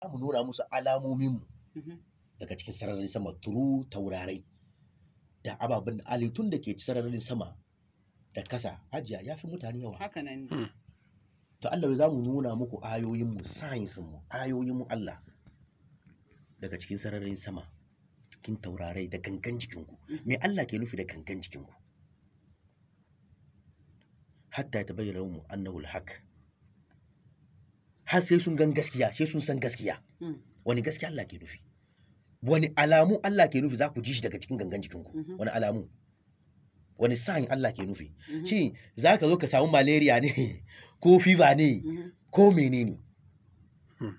mu nuna musu alamomin mu Mhm. daga cikin sararin sama turu taurarai da ababen da halittun da ke sararin sama da kasa ajiya ya fi mutane yawa haka nan ne to Allah za mu nuna muku ayoyinmu mu ayoyinmu Allah daga cikin sararin sama cikin taurarai da gangan jikinku me Allah ke nufi da gangan jikinku hatta ya tabayyana mu annahu alhaq har sai sun gan gaskiya sai sun san gaskiya Mm. wani gaskiya Allah ke nufi wani alamu Allah ke nufi za ku ji shi daga cikin gangan jikinku Mhm. wani alamu wani sign Allah ke nufi Mhm. shi za ka zo ka samu malaria ne ko fever ne Mhm. ko menene Hmm.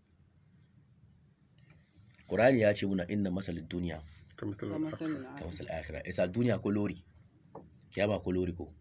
Qur'ani ya ce muna inna masalin duniya kamar Ka talaka masalin ka akhir. masal akhira isa duniya ko lori kiyama ko lori ko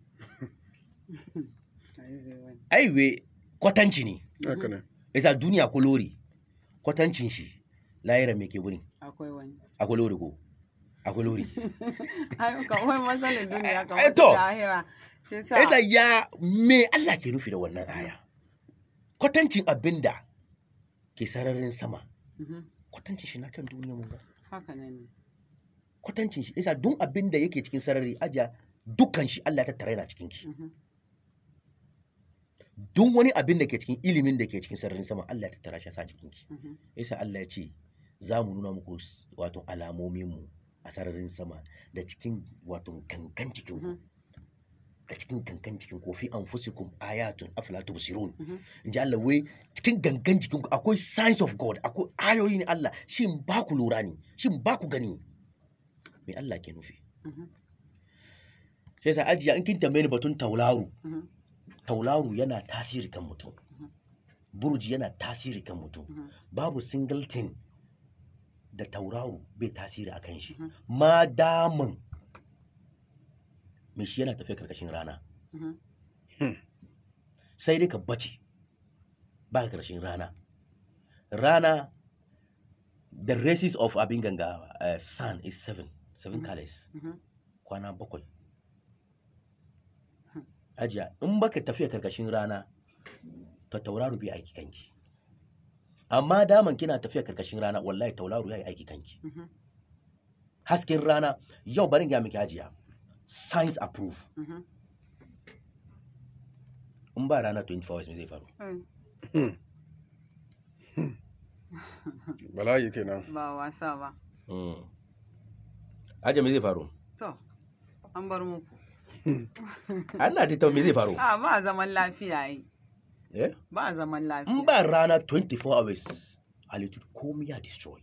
Ai, zai wani. ai we kwatanci ne haka ne isa duniya ko lori kwatancin shi layira me ke wurin akwai wani akwai lori ko akwai lori ai kawai masalin duniya Eh, kamar to. su lahira shi sa isa ya me Allah ke nufi da wannan aya kwatancin abinda ke sararin sama Mhm. kwatancin shi na kan duniya mun ga haka nan ne kwatancin shi isa duk abin da yake cikin sarari ajiya dukkan shi Allah ya tattara yana cikin ki Mhm. duk wani abin da ke cikin ilimin da ke cikin sararin sama Allah ya tattara shi ya sa cikin ki Mhm. isa Allah ya ce za mu nuna muku s- wato alamomin mu a sararin sama da cikin wato gangan cikin ku Mhm. da cikin gangan cikin ku fi anfusikum ayatun afala tubsirun Mhm. in ji Allah wai cikin gangan jikin ku akwai signs of God akwai ayoyi ne Allah shin ba ku lura ne shin ba ku gani me Allah ke nufi Mhm. sai sa ajiya in kin tambaye ni batun taularu Mhm. taularu yana tasiri kan mutum Mhm. burji yana tasiri kan mutum Mhm. babu singleton da tauraru bai tasiri a kan shi Mhm. ma daman mai shi yana tafiya karkashin rana Mhm. sai dai ka bace ba ka karkashin rana rana the races of abin ganga uh, sun is seven seven Mhm. colors Mhm. kwana bakwai Hmm. ajiya in baka tafiya karkashin rana ta tauraro bai aiki kanki amma daman kina tafiya karkashin rana wallahi tauraro ya yi aiki kanki Mhm. hasken rana yau barin ga miki ajiya science approve Mhm. in ba rana 24 hours me zai faru Ai, bala'i kenan ba wasa ba mm. ajiya me zai faru to an bar muku ana ta me zai faru a ba zaman lafiya yi eh ba zaman in lafiya ba rana 24 hours halittu komai ya destroy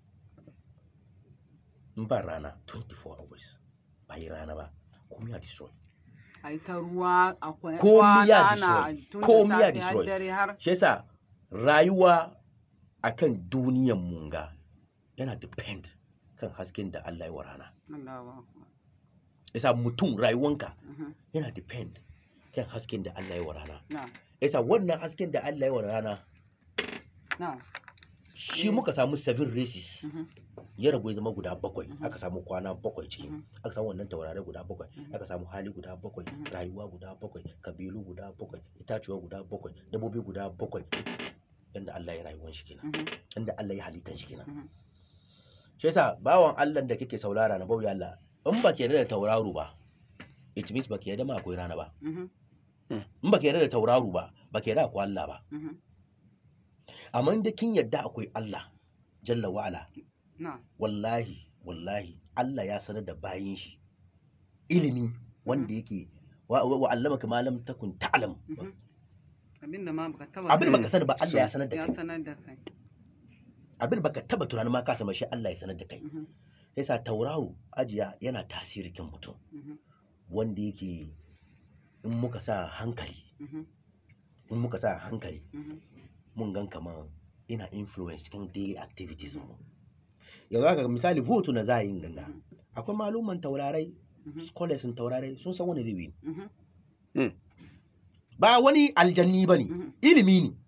in ba rana 24 hours ba yi rana ba komai ya destroy a yi ta ruwa akwai Komi ya kwana destroy. ana tun da Komi ya safe har destroy. dare har shi yasa rayuwa akan duniyan munga yana depend kan hasken da Allah ya wa rana Allahu akbar. yasa mutum rayuwanka Mhm. yana depend kan hasken da Allah ya wa rana na yasa wannan hasken da Allah ya wa rana na shi Mm. muka samu seven races Mhm. ya rabu ya zama guda bakwai Mhm. aka samu kwana bakwai ciki Mhm. aka samu wannan taurare guda bakwai Mhm. aka samu hali guda bakwai Mhm. rayuwa guda bakwai kabilu guda bakwai itacuwa guda bakwai dabbobi guda bakwai yanda Allah ya rayuwan shi kenan Mhm. yanda Allah ya halittan shi kenan Mhm. shi yasa bawan Allah da kake saurara na bauya Allah in ba ke da tauraro ba it means ba ke da ma akwai rana ba Mhm. in ba ke da tauraro ba ba ke da akwai Allah ba Mhm. amma in da kin yadda akwai Allah jalla wa'ala na wallahi wallahi Allah ya sanar da bayin shi ilimi wanda yake wa, wa, wa allamaka ma lam takun ta'lam Mhm. abinda ma baka taba abin sani baka sani ba Allah ya sanar da ya kai sanar da kai abin baka taba tunanin ma ka sama shi Allah ya sanar da kai Mhm. yasa tauraro ajiya yana tasiri kan mutum Mhm. wanda yake in muka sa hankali Mhm. in muka sa hankali Mhm. mun gan kamar ina influence cikin daily activities mu yanzu haka misali vote na za a yi ganga Mhm. akwai maluman taurarai Mhm. scholars taurarai sun san wani zai win Mhm. ba wani aljanni ba ne Mhm. ilimi ne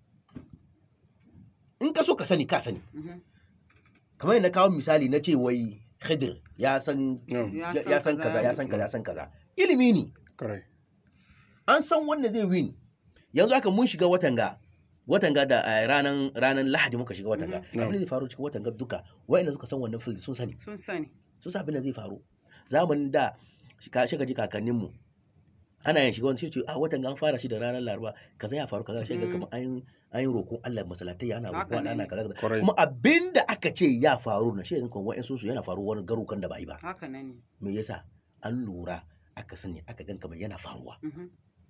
in ka so ka sani ka sani Mhm. kamar yadda na kawo misali na ce wai khidir ya san Mm, Ya ya ya san kaza ya san kaza ya san kaza ilimi ne Correct. an san wanda zai win yanzu haka mun shiga watan ga watan ga da eh, ranan ranan lahadi muka shiga watan ga Mhm. abin da zai faru cikin watan ga duka wa'anda suka san wannan field sun sani sun sani sun san abin da zai faru zamanin da ka shiga ji kakanninmu ana yin shiga wani sai ce a watan ga an fara shi da ranar laraba kaza ya faru kaza sai ga Mhm. kamar an yi- an yi roƙon Allah masalatai ana Haka roƙon ne. ana kaza kaza Kwarai. kuma abin da aka ce ya faru na shi yanzu wa'in su yana faru wani garukan da ba yi ba haka nan ne me yasa an lura aka sani aka gan kamar yana faruwa Mhm.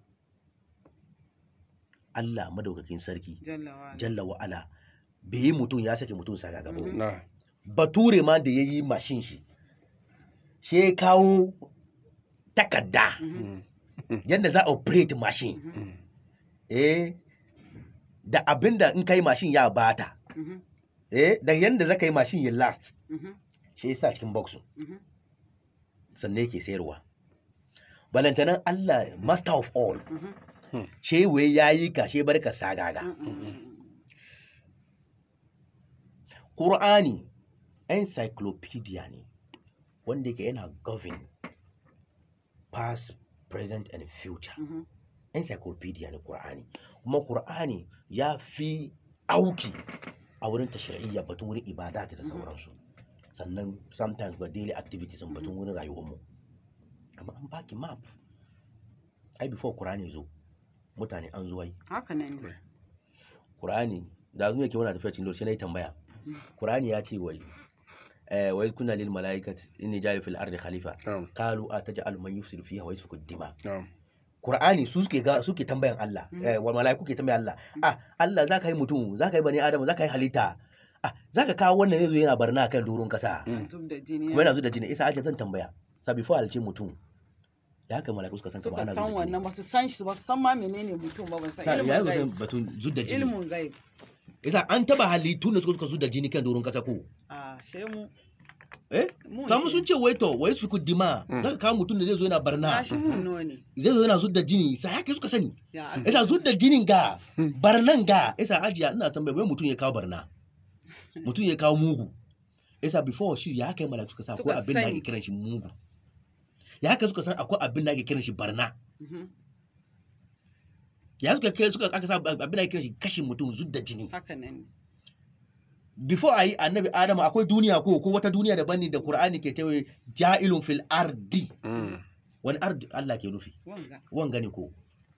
Allah madaukakin sarki jalla wa ala. jalla wa ala bai yi mutum ya sake mutum sa gaba Mhm. na bature ma da ya yi mashin shi shi ya kawo takarda Mhm. yadda za a operate mashin Mhm. eh da abin da in kai mashin ya bata Mhm. eh da yadda za ka yi mashin ya last Mhm. shi ya sa cikin box Mhm. sannan yake sayarwa balantanan Allah master of all Mhm. shi wai ya yi ka shi barka sagaga Mhm. Qur'ani encyclopedia ne wanda yake yana govern past present and future Mhm. encyclopedia ne Qur'ani kuma Qur'ani ya fi auki a wurin tashri'iyya batun wurin ibadat da sauransu sannan sometimes ba daily activities batun wurin rayuwarmu amma an baki map ai before Qur'ani zo mutane an zuwa yi haka nan ne Qur'ani da zuwa ke wani tafiya cikin lokaci na yi tambaya Qur'ani ya ce wai eh wai kuna lil malaikat inni jari fil ardi khalifa na'am qalu ataj'al man yufsidu fiha wa yasfiku dima na'am Qur'ani su suke ga suke tambayan Allah eh wa malaiku ke tambayan Allah ah Allah zaka yi mutum zaka yi bani adam zaka yi halitta ah zaka kawo wannan ne zo yana barna kan doron kasa Mm. tub da jini kuma yana zo da jini isa aje zan tambaya sa before alce mutum ya haka malaiku suka san kamar suka ana san zo da wannan jini ba su san shi ba su san ma menene mutum ba ban sa san ya ilmin zo san gaib batun zud da jini ilmin gaib isa an taba halittu ne suka suka zud da jini kan doron kasa ko a shemu eh mu kamar ne. sun ce wai to wai su dima Mm. zaka kawo mutum da zai zo yana barna ya shi mun nawa ne zai zo yana zudda jini sai haka suka sani ya isa zudda jinin ga barnan ga isa ajiya ina tambaya wai mutum ya kawo barna mutum ya kawo mugu isa before shi ya kai malaka suka sa akwai Suka abin da sani. ake kiran shi mugu ya haka suka san akwai abin da ake kiran shi barna Mhm. ya suka kai suka aka sa abin da ake kiran shi kashin mutum zudda jini haka nan ne before ayi annabi adamu akwai duniya ko ko wata duniya daban ne da qur'ani ke tawaye ja'ilun fil ardi Mm. wani ardi Allah ke nufi wanga wanga ne ko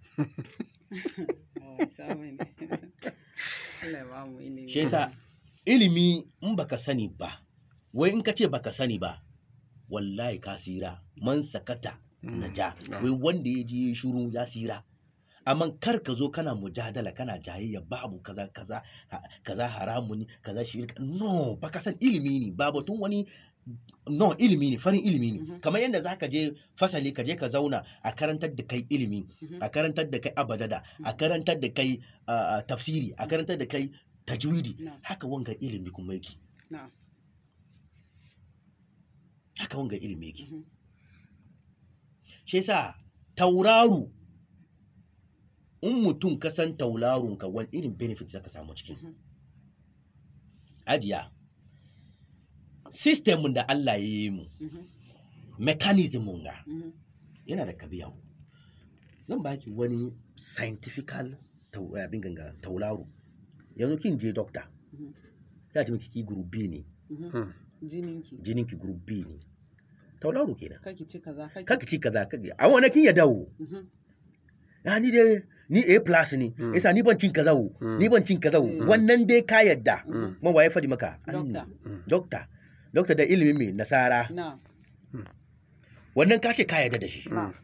oh samu ne Allah ya ba mu ilimi shi yasa ilimi in baka sani ba wai in ka ce baka sani ba wallahi ka sira man sakata na ja Mm. wai wanda ya je ya shuru ya sira amma kar ka zo kana mujadala kana jayayya babu kaza kaza ha- kaza haramu ne kaza shirka no baka san ilimi ne ba batun wani no ilimi ne farin ilimi ne Mhm. kamar yadda zaka je fasali ka je ka zauna a karantar da kai ilimi Mhm. a karantar da kai abadada a karantar da kai ah, ah, tafsiri a karantar da kai tajwidi Na. haka wanga ilimi kuma yake na haka wanga ilimi yake Mhm. shi yasa tauraro in mutum ka san tauraron ka wani irin benefit zaka samu cikin Mhm. ajiya system da Allah ya yi mu Mhm. mechanism ga Mhm. yana da kabiya zan baki wani scientifical tau- abin ganga tauraro yanzu kin je doctor Mhm. ya ce miki ki group B ne Mhm. Mm. jininki jinin ki group B ne tauraro kenan kaki ci kaza kaki kaka ci kaza kake a wani kin ya dawo Mhm. ya ni dai ni A plus ne Mm. yasa ni ban cin kaza wo Mm. ni ban cin kaza wo Mm. wannan dai ka yadda Mhm. kuma waye fadi maka Doctor. doctor doctor da ilimin mai nasara na wannan ka ce ka yadda da shi na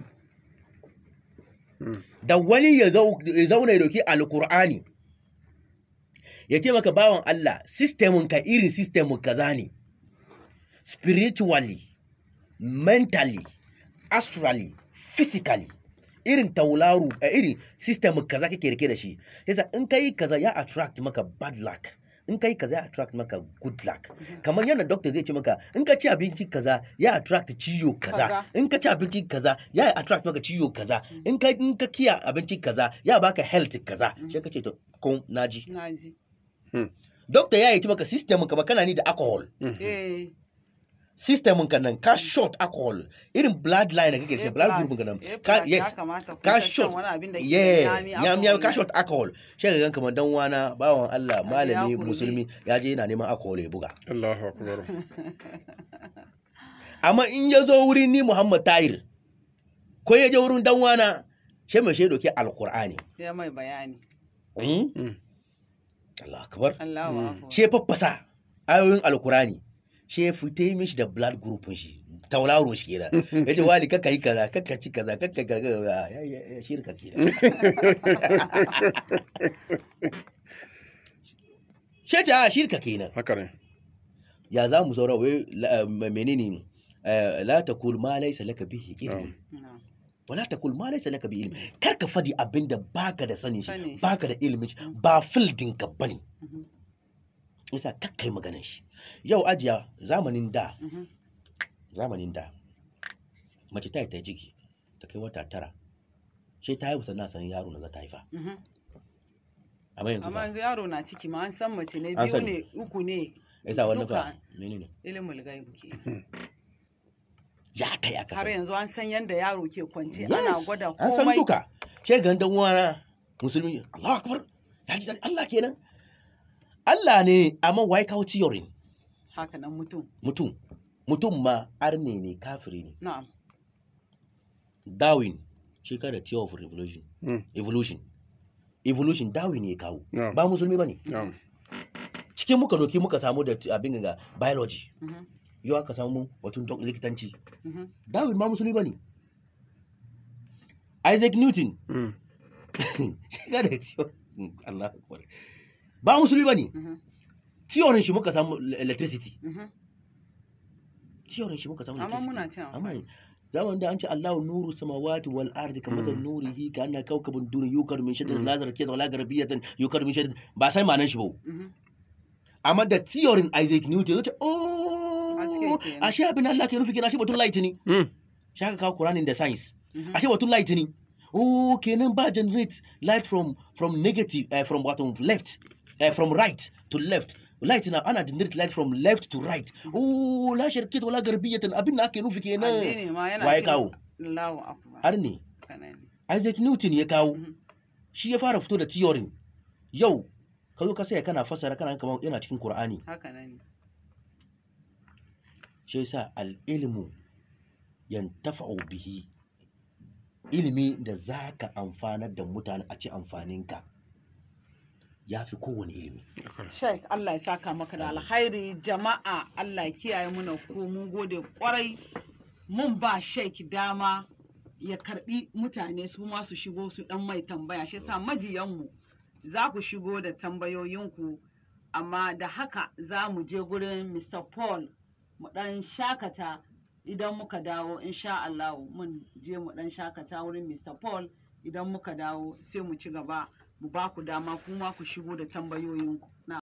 Mm. da wani ya zau- ya zauna ya dauki alkur'ani ya ce maka bawan Allah sistemin ka irin sistemin kaza ne spiritually mentally astrally physically irin taularu a irin sistemin kaza kake rike da shi yasa in ka yi kaza ya attract maka bad luck in ka yi kaza ya attract maka good luck kamar yadda doctor zai ce maka in ka ci abinci kaza ya attract ciwo kaza Kaza. in ka ci abinci kaza ya attract maka ciwo kaza in ka in ka kiya abinci kaza ya baka health kaza sai ka ce to kun naji na ji doctor ya yi ci maka system ka ba kana ni da alcohol eh system ka nan ka short alcohol irin bloodline da kake shi blood group ka nan ka yes ka short yeah nyam nyam ka short alcohol shi ga kamar dan wana bawan Allah malami kuri. musulmi ya je yana neman alcohol ya buga Allahu akbar amma in ya zo wurin ni Muhammad Tahir ko ya je wurin dan wana shi mai shi doke alqur'ani ya mai bayani Hmm? Mm. Allah akbar Allahu Mm. akbar shi ya faffasa ayoyin alkurani shi ya fita yi mishi da blood group shi tauraro shi kenan ya ce wali kakka yi kaza kakka ci kaza kakka gaga ya ya ya shirka kenan shi ta shirka kenan haka ne ya za mu saura wai la- eh, menene eh, la taqul ma laysa laka bihi ilm Na'am. wala taqul ma laysa laka bihi ilm kar ka fadi abinda baka da sani Sanin shi shi. baka da ilimin shi ba fildin ka bane Mhm. yasa kakkai maganin shi yau ajiya zamanin da Mhm. zamanin da mace ta yi ta ciki ta kai wata tara sai ta haihu sannan a san yaro na za ta haifa Mhm. amma yanzu amma fa yanzu yaro na ciki ma an san mace ne An biyu sani. ne uku ne yasa wannan duka fa menene ilimin gaibu ke ya kai aka har san yanzu an san yadda yaro ke kwance Yes, ana gwada an san komai duka ce ga dan uwana musulmi Allahu akbar ya ji daɗi, Allah kenan Allah ne amma wai kawo theory haka nan mutum mutum mutum ma arne ne kafiri ne na'am Darwin shi ka da theory of revolution Mm. evolution evolution Darwin ne ya kawo Yeah. ba musulmi bane Na'am. cikin muka doki muka samu da abin ga biology Mhm. yau aka samu batun doc- likitanci Mhm. Darwin ma musulmi bane Isaac Newton Mm. shi ka da theory Allah akbar ba musulmi bane Mhm. theory shi muka samu electricity Mhm. theory shi muka samu amma electricity muna cin amma amfani zaman da an ce Allahu nuru samawati wal ardi kama zan nurihi ka anna kawkabun duni yukar min shaddad lazar kiyat wala garbiyatan yukar min shaddad ba sai manan shi ba Mhm. amma da theory Isaac Newton yace oh Haske kenan. ashe abin Allah ke nufi kenan ashe batun light ne Mm. shi aka kawo Qur'anin da science Mhm. ashe batun light ne oh kenan ba generate light from from negative uh, from what left uh, from right to left light na ana generate light from left to right oh la sharkit wala garbiyatan abin da ake nufi addini kenan ma yana waye cin kawo Allahu akbar har ne haka nan ne. Isaac Newton ya kawo Mhm. shi ya fara fito da theory yau ka zo ka saya kana fasara kana kamar yana cikin Qur'ani haka nan ne shi yasa al-ilmu yantafa'u bihi ilimi da zaka amfanar da mutane a ci amfaninka ya fi kowane ilimi Haka ne. Sheikh Allah ya saka maka da alkhairi jama'a Allah ya kiyaye muna ko mun gode kwarai mun ba Sheikh dama ya karbi mutane su ma su shigo su dan mai tambaya shi yasa majiyanmu za ku shigo da tambayoyinku amma da haka za mu je gurin Mr. Paul mu dan shakata idan muka dawo insha Allah mun je mu dan shakata wurin Mr. Paul idan muka dawo sai mu ci gaba mu ba ku dama kuma ku shigo da tambayoyinku na